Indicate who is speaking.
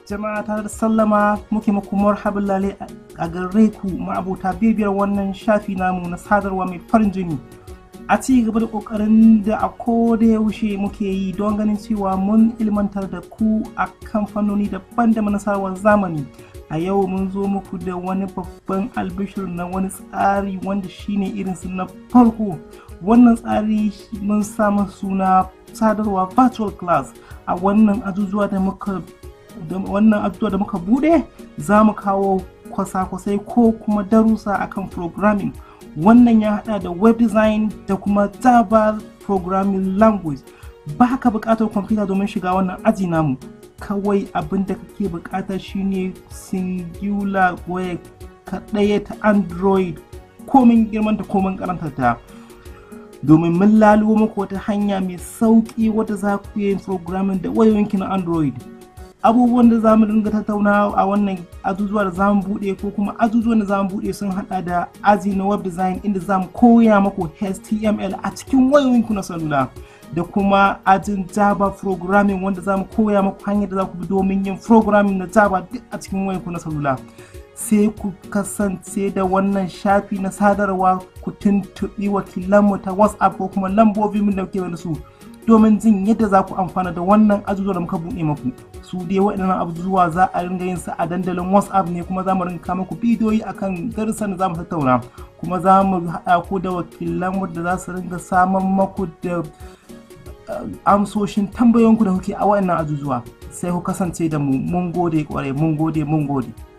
Speaker 1: jama'a tare da sallama muke muku marhaban lale a gare ku ma'abota bibiyar wannan shafi namu na sadarwa mai farin jini a ci gaba da kokarin da a koda yaushe muke yi don ganin cewa mun ilmantar da ku a kamfanoni daban-daban na sadarwar zamani a yau mun zo muku da wani babban albishir na wani tsari wanda shine irinsu na farko wannan tsari mun samu suna sadarwa virtual class a wannan ajujuwa da muka wannan ajujuwa da muka bude za mu kawo kwasa-kwasai ko kuma darussa akan programming wannan ya hada da web design da kuma java programming language ba ka bukatar kwamfuta domin shiga wannan aji namu kawai abin da kake bukata shine singular waya ka ɗaya ta android komin girmanta komin karanta ta domin mun lalubo muku wata hanya mai sauƙi wadda za ku yi programming da wayoyinki na android abubuwan da za mu dinga tattauna a wannan azuzuwa da za mu buɗe ko kuma azuzuwan da za mu buɗe sun hada da aji na web design inda za mu koya muku html a cikin wayoyinku na salula da kuma ajin java programming wanda za mu koya muku hanyar da za ku bi domin yin programming na java duk a cikin wayoyinku na salula sai ku kasance da wannan shafi na sadarwa ku tuntuɓi wakilanmu ta whatsapp ko kuma lambobin da muke da su domin jin yadda za ku amfana da wannan azuzuwa da muka buɗe maku su dai waɗannan abubuwa za a ringa yin su a dandalin whatsapp ne kuma za mu rinka muku bidiyoyi akan darussan da za mu tattauna kuma za mu haɗa ku da wakilanmu da za su ringa samun maku da amsoshin tambayoyinku da kuke a waɗannan azuzuwa sai ku kasance da mu mun gode kwarai mun gode mun gode